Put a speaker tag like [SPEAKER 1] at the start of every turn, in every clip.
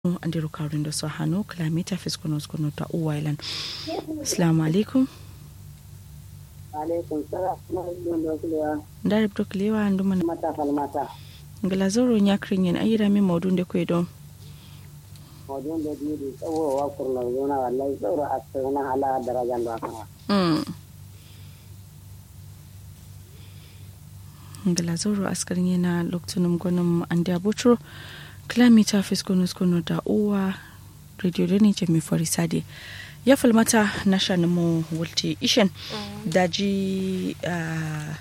[SPEAKER 1] andiro kawrindo so hano kilomita fiskono skono ta uwailan assalamu alaikum
[SPEAKER 2] alaikum salam na kulewa
[SPEAKER 1] ndari bto kilewa nduma
[SPEAKER 2] mata falmata
[SPEAKER 1] ngala zoro nyakrin yen ayira mi mawdun de kwedo
[SPEAKER 2] wajen da biyu da tsawowa kurnar zona wallahi tsoro a tsirna ala darajan da kama
[SPEAKER 1] mm ngala zoro askarin yana loktunum gonum andi abutro kilomita fiskono skono da uwa radio da ne jami farisade ya falmata na shanumu wulte ishen daji uh,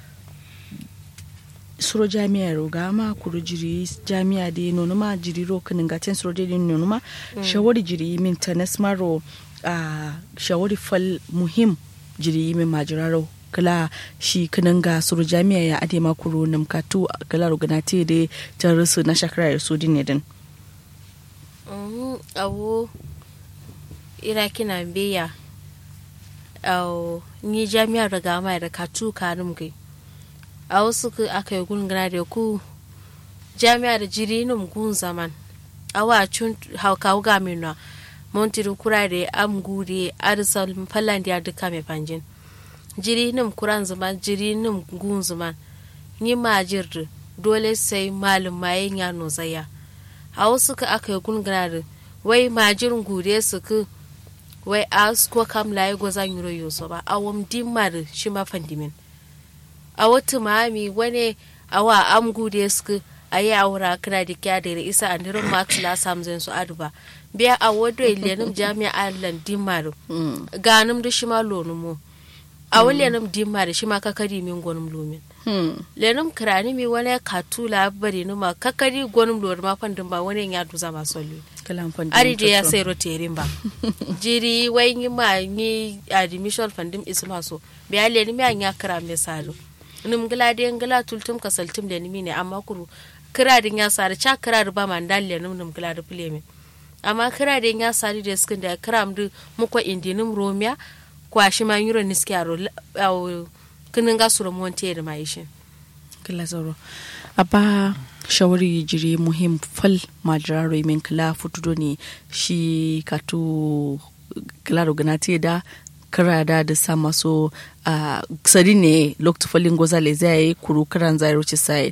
[SPEAKER 1] suro jami'a roga ma kuru jiri jami'a da nono ma jiri ro kanin gaten suro da nono ma shawari jiri min tanas maro uh, shawari fal muhim jiri min majiraro kala shi kanin ga suro jami'a ya ade ma kuru nam katu kala rogana te da tarisu na shakara ya su din din
[SPEAKER 3] awo ira kina beya awo ni jami'a daga mai da katu kanum gai a wasu aka yi gungana da ku jami'a da jiri num gun zaman awa cun hauka ga minwa montiru kura da am gure arsal fallan da duka mai fanjin jiri num kuran zaman jiri num gun zaman ni ma jirdu dole sai malum mayen ya no zaya a wasu ka aka yi gungana da wai majirin gure su ku wai a ko kam laye gwazan yuro yoso ba a wam dimar shi ma fandimin a wata mami wani awa am gude suka a yi aura kira da kya da isa a nirin max la samzin su aduba biya a wado ilenim jami'a allan dimar ganim da shi ma lonumo a wani lenim dimar shi ma kakari min gwanim lomin lenim kirani mi wani katula bari numa kakari gwanim lomin ma fandin ba wani ya duza masu lomi ari da ya sai roterin ba jiri wai yi ma ni admission fandim isma so biya leni mi an ya kira me saro nim gila de ngila tultum kasaltum da ni ne amma kuru kira din ya sare cha kira ba man dalle nim nim gila da pleme amma kira din ya sare da skin da kira mu muko indinim romia kwashi ma yuro niski aro kinin ga suro monte da mai shi
[SPEAKER 1] kila zoro abba shawari jiri muhim fal majiraro min kila futudo ne shi katu kila roganati da kira da da sa maso a sari ne lokta falin goza le zai yi kuru kiran zai ruci sai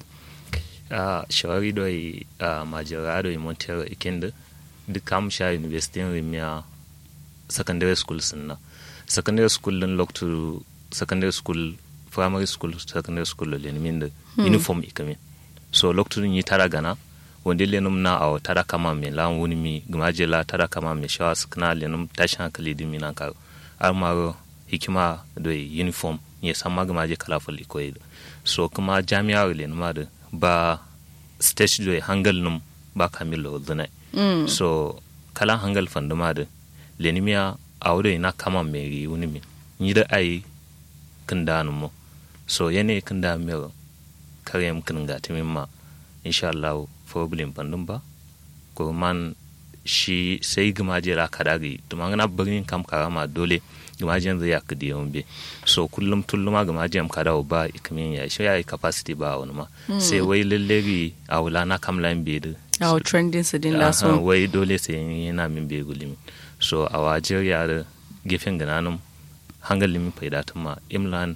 [SPEAKER 4] a shawari do yi a majiraro yi montero ikenda duk kam sha university rimia secondary school sunna secondary school din lokta secondary school primary school secondary school le min da uniform ikamin so lokacin yi tara gana wanda lenum na awo tara kama me lan wuni mi gumaje la tara kama me shawa skna lenum tashin hankali di mi nan ka armaro hikima da uniform ya sama gumaje kala fali ko so kuma jami'a lenum da ba stage do hangal num ba kamilo dana mm. so kala hangal fanduma da lenimia awo na kama me ri wuni mi ni da ai kinda mo so yane kinda me kare mkin ga timin ma insha Allah problem pandun ba ko man shi sai gumaje ra kadagi to man na birnin kam karama dole gumaje zai ya kudi yombe so kullum tulluma gumaje am kadawo ba ikamin ya shi ya capacity ba wani ma sai wai lallari a wula na kam lan be da
[SPEAKER 1] a trending su din la so
[SPEAKER 4] wai dole sai yana min be gulimi so a wajer ya da gefen gananum hangalin faida ma imlan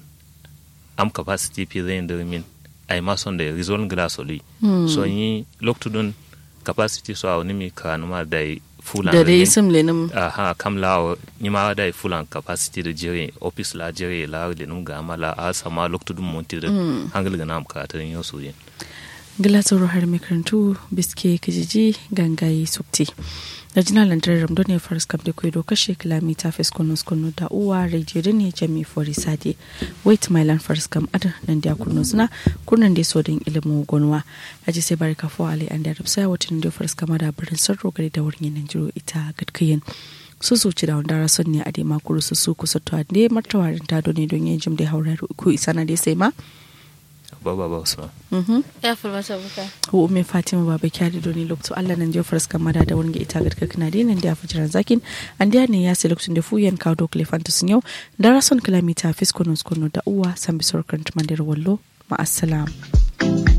[SPEAKER 4] am capacity fi zai da min ay ma son da rizon gla soli mm. so yi loktudun capacity so aw nimi kanuma da fulan
[SPEAKER 1] da dai sim lenim
[SPEAKER 4] aha kam la ni ma da fulan capacity da jere office la jere la lenum ga mala a sama loktudun monti da mm. hangal ga nam ka tan yo so yin
[SPEAKER 1] gila tsoro har makarantu biske kijiji gangaye subti da jina lantar ramdo ne faris kam da kwaido kashe kilomita fes kono kono da uwa radio da ne jami fori sade wait my land faris kam ada nan da kuno suna kunan da so din ilimin gonwa aji sai barka fo ali an da rabsa watan da faris kam da birnin sarro gari da wurin nan jiro ita gadkayin su su ci da wanda rason ne a dai makuru su su kusa to ne martawarin ta ne don yin jim da haura ku isa na dai sai ma
[SPEAKER 4] baba ba usman
[SPEAKER 3] ya fulmata buka
[SPEAKER 1] ko umme fatima baba kyari doni lokto allah nan je faras kamada da wani ita gadka kana dai nan da fujiran zakin an da ne ya sai lokacin da fuyan kawo do klefanta sun yau da rason kilomita fiskono skono da uwa san bisor kan tumandir wallo ma assalam